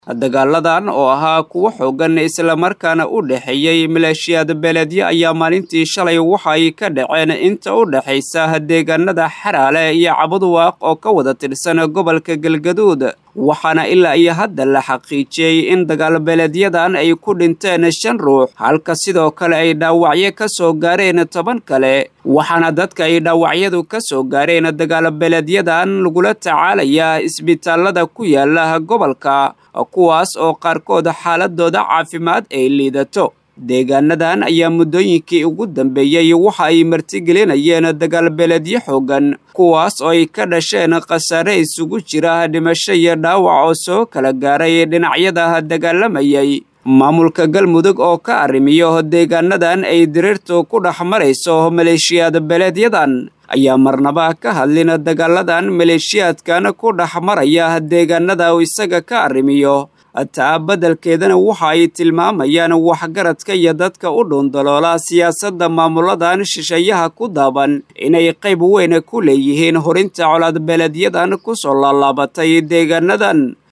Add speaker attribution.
Speaker 1: dagaaladan oo ahaa kuwo xoogan islamarkaana u dhexeeyey maleeshiyaad beeleedyo ayaa maalintii shalay waxay ka dhaceen inta u dhexaysa deegaanada xaraale iyo cabuduwaaq oo ka wada tirsan gobolka galgaduud waxaana ilaa iyo hadda la xaqiijiyey in dagaal beeleedyadan ay ku dhinteen shan ruux halka sidoo kale ay dhaawacyo ka soo gaareen toban kale waxaana dadka ay dhaawacyadu ka soo gaareen dagaal beeleedyadan lagula tacaalayaa isbitaalada ku yaala gobolka kuwaas oo qaarkood xaaladooda caafimaad ay liidato deegaanadan ayaa muddooyinkii ugu dambeeyey waxa ay martigelinayeen dagaal beeleedyo xoogan kuwaas oo ay ka dhasheen khasaare isugu jira dhimasho iyo dhaawac oo soo kala gaaray dhinacyada dagaalamayay maamulka galmudug oo ka arrimiyo deegaanadan ay diriirtu ku dhex marayso maleeshiyaad beeleedyadan ayaa marnaba ka hadlin dagaaladan maleeshiyaadkan ku dhex maraya deegaanada uu isaga ka arrimiyo taa beddelkeedana waxa ay tilmaamayaan waxgaradka iyo dadka u dhuundaloola siyaasadda maamuladan shisheeyaha ku daaban inay qayb weyn ku leeyihiin horinta colaad beeleedyadan ku soo laalaabatay deegaanadan